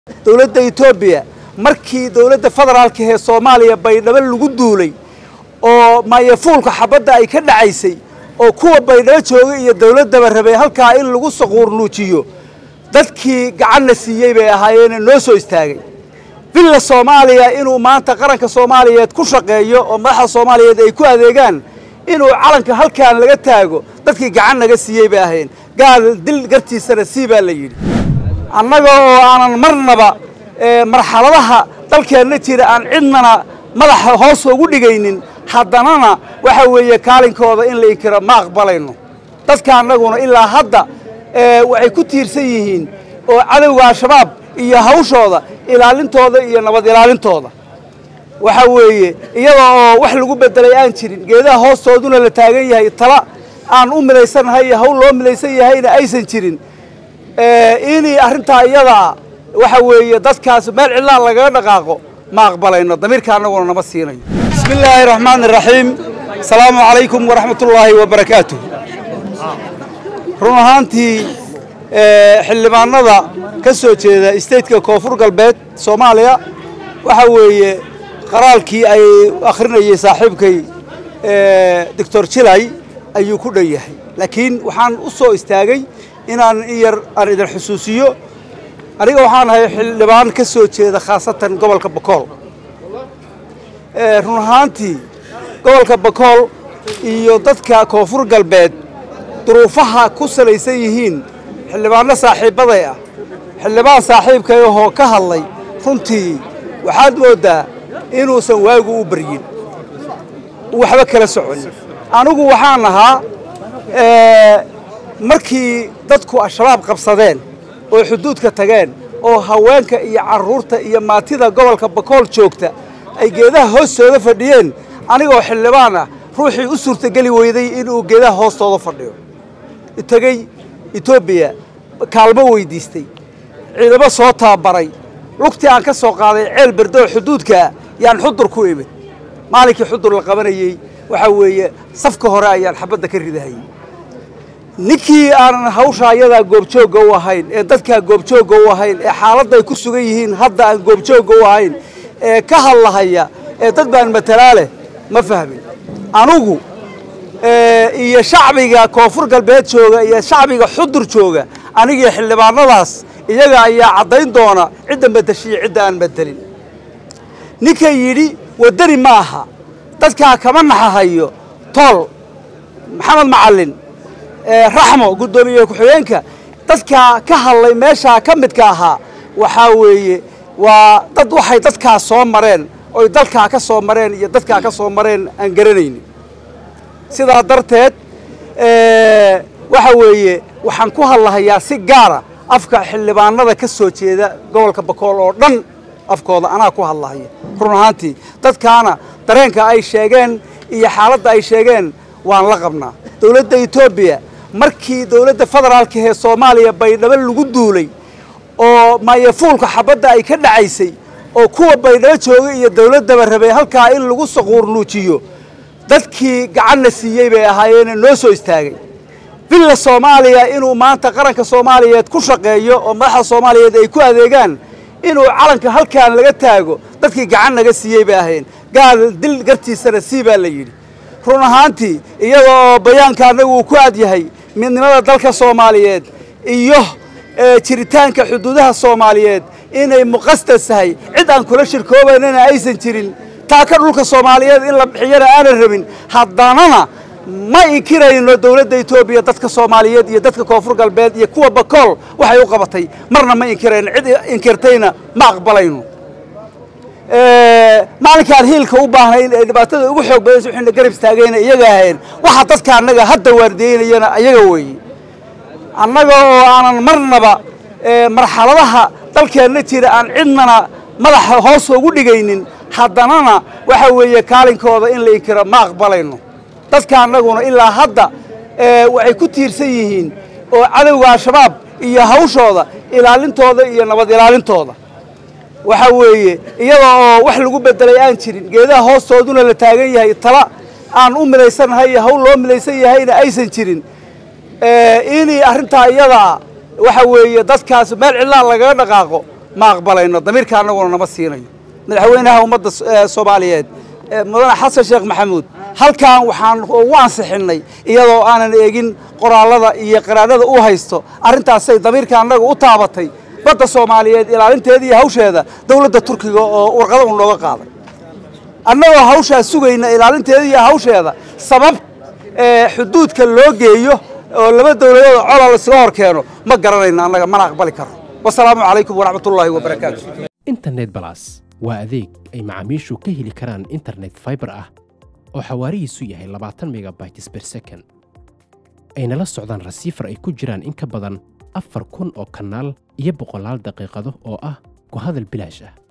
dowladda etoobiya markii dowladda federaalka ee soomaaliya baydhabo lagu duulay oo maayafuulka xabadda ay ka dhacaysay oo kuwa baydhabo jooga iyo dowladdaba rabay halkaa in lagu saquurnuujiyo dadkii gacanna siiyey bay ahaayeene noo soo istaagay villa soomaaliya inuu maanta qaranka soomaaliyeed ku shaqeeyo oo madaxda soomaaliyeed ay ku adeegaan inuu calanka halkaan laga taago dadkii gacan naga siiyey bay ahayn gaal dil gartiisana sii baa la yidhi annaga oo aanan marnaba marxaladaha dalkeenna jira aan cidnana madaxa hoos ugu dhigaynin haddanana waxa weeye kaalinkooda in la inkiro ma aqbalayno dadka annaguna ilaa hadda waxay ku tiirsan yihiin oo cadowga al-shabaab iyo hawshooda ilaalintooda iyo nabad ilaalintooda waxa weeye iyada oo wax lagu bedelay aan jirin geedaha hoostooduna la taagan yahay tala aan u milaysanahay iyo hawl loo milaysan yahayna aysan jirin inay arrintaa iyadaa waxa weeye dadkaas meel cidlaan lagaga dhaqaaqo ma aqbalayno damiirka annaguna nama siinayo bismi illaahi raxmaani raxiim asalaamu calaykum waraxmat ullaahi wabarakaatuh run ahaantii xildhibaanada ka soo jeeda stateka koonfur galbeed soomaaliya waxa weeye qaraalkii ay akhrinayay saaxiibkay doctor jilay ayuu ku dhan yahay laakiin waxaan u soo istaagay inaan in yar aan idin xusuusiyo aniga waxaan ahay xildhibaan ka soo jeeda khaasatan gobolka bakool run ahaantii gobolka bakool iyo dadka koonfur galbeed duruufaha ku salaysan yihiin xildhibaanno saaxiibbaday ah xildhibaan saaxiibkay ahoo ka hadlay runtii waxaad mooddaa inuusan waagu u baryin waxba kala soconin anigu waxaan ahaa markii dadku al-shabaab qabsadeen oo xuduudka tageen oo haweenka iyo carruurta iyo maatida gobolka bakool joogta ay geedaha hoostooda fadhiyeen anigoo xildhibaan ah ruuxii u suurtageli weyday inuu geedaha hoostooda fadhiyo tegey etoobiya kaalmo weydiistay ciidamo soo tababaray lugtii aan ka soo qaaday ceel berdoo xuduudkaa yaan xudur ku imid maalinkii xudur la qabanayey waxaa weeye safka hore ayaan xabadda ka ridahayey ninkii aanan hawsha ayadaa goobjoogga u ahayn ee dadkaa goobjoogga u ahayn ee xaaladda ay ku sugan yihiin hadda aan goobjoogga u ahayn ee ka hadlahaya ee dad baan matalaa leh ma fahmin anugu iyo shacbiga koonfur galbeed jooga iyo shacbiga xudur jooga anigiyo xildhibaanadaas iyaga ayaa caddayn doona cidda bedeshiyo cidda aan bedelin ninka yidhi waddani ma aha dadkaa kama naxahayo tool maxamed macallin raxmo guddoomiye ku-xigeenka dadkaa ka hadlay meeshaa ka midka ahaa waxaa weeye waa dad waxay dadkaa soo mareen oy dalkaa ka soo mareen iyo dadkaa ka soo mareen aan garanaynin sidaa darteed waxa weeye waxaan ku hadlahayaa si gaara afka xildhibaanada ka soo jeeda gobolka bakool oo dhan afkooda anaa ku hadlahaya run ahaantii dadkaana dareenka ay sheegeen iyo xaaladda ay sheegeen waan la qabnaa dowladda etoobiya markii dowladda federaalka ee soomaaliya baydhabo lagu duulay oo maayafuulka xabadda ay ka dhacaysay oo kuwa baydhabo jooga iyo dowladdaba rabay halkaa in lagu saquurnuujiyo dadkii gacanna siiyey bay ahaayeene noo soo istaagay villa soomaaliya inuu maanta qaranka soomaaliyeed ku shaqeeyo oo madaxda soomaaliyeed ay ku adeegaan inuu calanka halkaan laga taago dadkii gacan naga siiyey bay ahayn gaal dil gartiisana sii baa la yidhi run ahaantii iyada oo bayaanka annagu uu ku adyahay midnimada dalka soomaaliyeed iyo jiritaanka xuduudaha soomaaliyeed inay muqasdas tahay cid aan kula shirkoobaynana aysan jirin taaka dhulka soomaaliyeed in la bixiyana aanan rabin haddanana ma inkirayno dowladda etoobiya dadka soomaaliyeed iyo dadka koonfur galbeed iyo kuwa bakool waxay u qabatay marna ma inkirayno cid inkirtayna ma aqbalayno maalinkaan hiilka u baahnayn ee dhibaatada ugu xoog badaysa waxayna garab istaagayna iyaga ahayn waxa dadka annaga hadda waardiyeynayana ayaga weeye annaga oo aanan marnaba marxaladaha dalkeenna jira aan cidnana madaxa hoos ugu dhigaynin haddanana waxa weeye kaalinkooda in la inkiro ma aqbalayno dadka annaguna ilaa hadda waxay ku tiirsan yihiin oo cadowga al-shabaab iyo hawshooda ilaalintooda iyo nabad ilaalintooda waxa weeye iyada oo wax lagu bedelay aan jirin geedaha hoostooduna la taagan yahay tala aan u milaysanahay iyo hawl loo milaysan yahayna aysan jirin inay arrintaa iyadaa waxa weeye dadkaas meel cidlaan lagaga dhaqaaqo ma aqbalayno damiirka annaguna nama siinayo madaxweynaha ummadda soomaaliyeed mudane xasan sheekh maxamuud halkan waxaan ugu ansixinnay iyadoo aanan eegin qoraallada iyo qaraadhada u haysto arrintaasay damiirka annaga u taabatay badda soomaaliyeed ilaalinteeda iyo hawsheeda dowladda turkiga oo warqada u nooga qaaday annagoo hawshaa sugayna ilaalinteeda iyo hawsheeda sabab xuduudka loo geeyo oo laba dowladood cola laysaga hor keeno ma garanayno annaga mana aqbali karno wasalaamu calaykum waraxmatullaahi wabarakaatu internet balas waa adeeg ay macaamiishu ka heli karaan internet faibar ah oo xawaarihiisu yahay labaatan megabytes ber second ayna la socdaan rasiifar ay ku jiraan in ka badan afar kun oo kanaal iyo boqolaal daqiiqado oo ah ku hadal bilaash ah